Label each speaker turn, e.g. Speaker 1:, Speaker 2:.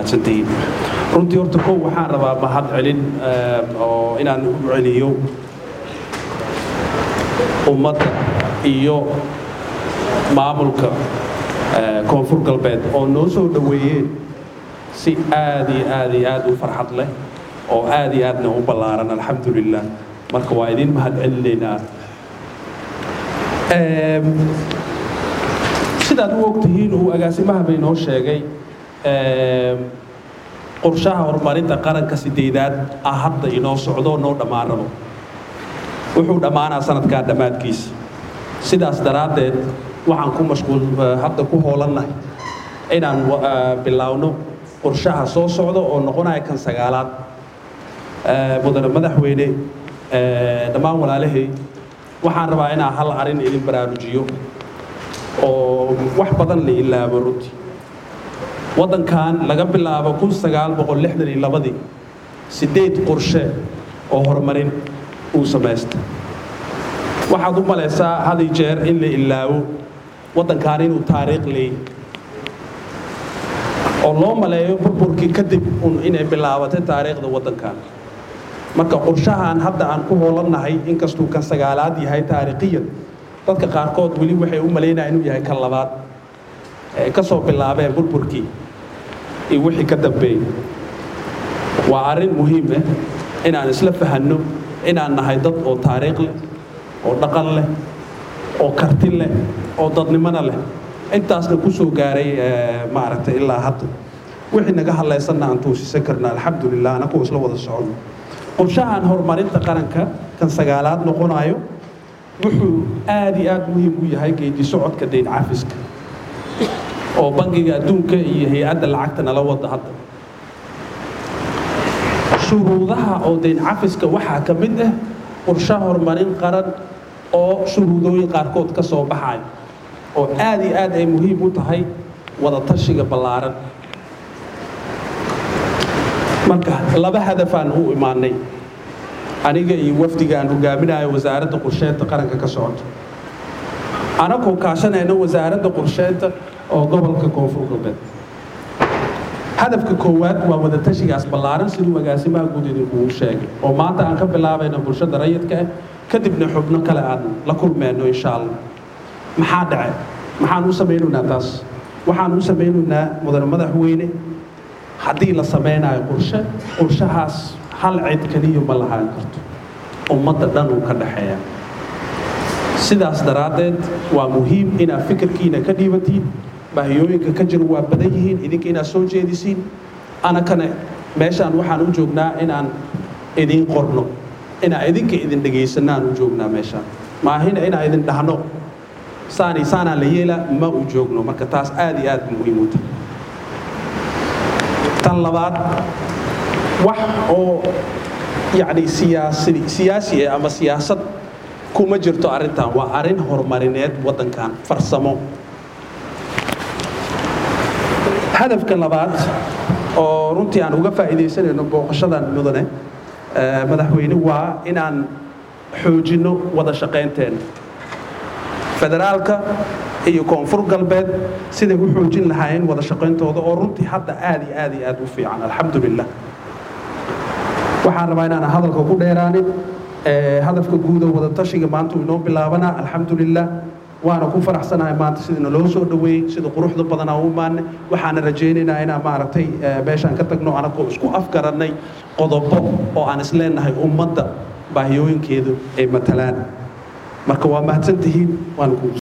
Speaker 1: mahadsantihiin runtii horta kow waxaan rabaa mahad celin oo inaan u celiyo ummadda iyo maamulka koonfur galbeed oo noo soo dhoweeyeen si aad iyo aad iyo aad u farxad leh oo aad iyo aadna u ballaaran alxamdulilah marka waa idin mahad celinaynaa sidaad u ogtihiin uu agaasimaha bay noo sheegay qorshaha horumarinta qaranka sideedaad ah hadda inoo socdo noo dhammaan rabo wuxuu dhammaanaa sanadkaa dhammaadkiisa sidaas daraaddeed waxaan ku mashquul hadda ku hoolannahay inaan bilaawno qorshaha soo socda oo noqonaya kan sagaalaad mudane madaxweyne dhammaan walaalahay waxaan rabaa inaan hal arrin idin baraarujiyo oo wax badan la ilaabo runtii waddankan laga bilaabo kun sagaal boqol lixdan iyo labadii siddeed qorshe oo horumarin uu samaysta waxaad u malaysaa had iyo jeer in la ilaabo waddankan inuu taariikh leeyahy oo loo maleeyo burburkii kadib un inay bilaabatay taariikhda waddankan marka qorshahan hadda aan ku hoolannahay inkastuu kan sagaalaad yahay taariikhiyan dadka qaarkood weli waxay u malaynaya inuu yahay kan labaad ee ka soo bilaabeen burburkii iyo wixii ka dambeeyey waa arrin muhiim ah inaan isla fahanno inaan nahay dad oo taariikh leh oo dhaqan leh oo karti leh oo dadnimona leh intaasna ku soo gaaray maaragtay ilaa hadda wixii naga hadlaysanna aan toosisan karna alxamdulilah anakoo isla wada soconno qorshahan horumarinta qaranka kan sagaalaad noqonayo wuxuu aad iyo aad muhiim u yahay geedi socodka dayn cafiska oo bangiga adduunka iyo hay-adda lacagta nala wada hadda shuruudaha oo dayn cafiska waxaa ka mid ah qorshe horumarin qaran oo shuruudooyin qaarkood ka soo baxayo oo aad iyo aad ay muhiim u tahay wada tashiga ballaaran marka laba hadafaan u imaanay aniga iyo wafdiga aan hogaaminayo wasaaradda qorsheynta qaranka ka socoto anagoo kaashanayna wasaaradda qorsheynta oo gobolka koonfur galbeed hadafka koowaad waa wadatashigaas ballaaran siduu agaasimaha guud idinkugu sheegay oo maanta aan ka bilaabayno bulshada rayidka ah kadibna xubno kale aan la kulmeyno insha allah maxaa dhace maxaan u samaynaynaa taas waxaan u samaynaynaa mudane madaxweyne haddii la samaynayo qorshe qorshahaas hal cid keliya ma lahaan karto ummadda dhan uu ka dhaxeeya sidaas daraaddeed waa muhiim inaad fikirkiina ka dhiibatiin baahiyooyinka ka jira waa badan yihiin idinka inaad soo jeedisiin anakana meeshaan waxaan u joognaa inaan idin qorno inaan idinka idin dhegaysanaan u joognaa meeshaan maahina inaan idin dhahno saani saanaa la yeelaa ma u joogno marka taas aad iyo aad muhiim u tahay tan labaad wax oo yacni siyaasi siyaasi ah ama siyaasad kuma jirto arrintan waa arrin horumarineed waddankan farsamo hadafka labaad oo runtii aan uga faa'iidaysanayno booqashadan mudane madaxweyne waa inaan xoojinno wada shaqaynteena federaalka iyo koonfur galbeed siday u xoojin lahaayeen wada shaqayntooda oo runtii hadda aad iyo aad iyo aad u fiican alxamdulilah waxaan rabaa inaan hadalka ku dheeraanin hadafka guud oo wada tashiga maanta uu inoo bilaabanaa alxamdulilah waana ku faraxsanahay maanta sida naloo soo dhoweeyey sida quruxda badanaa u imaanay waxaana rajaynaynaa inaan maaragtay meeshaan ka tagno anagoo isku afgarannay qodobo oo aan isleenahay ummadda baahiyooyinkeedu ay matalaan marka waa mahadsantihiin waan ku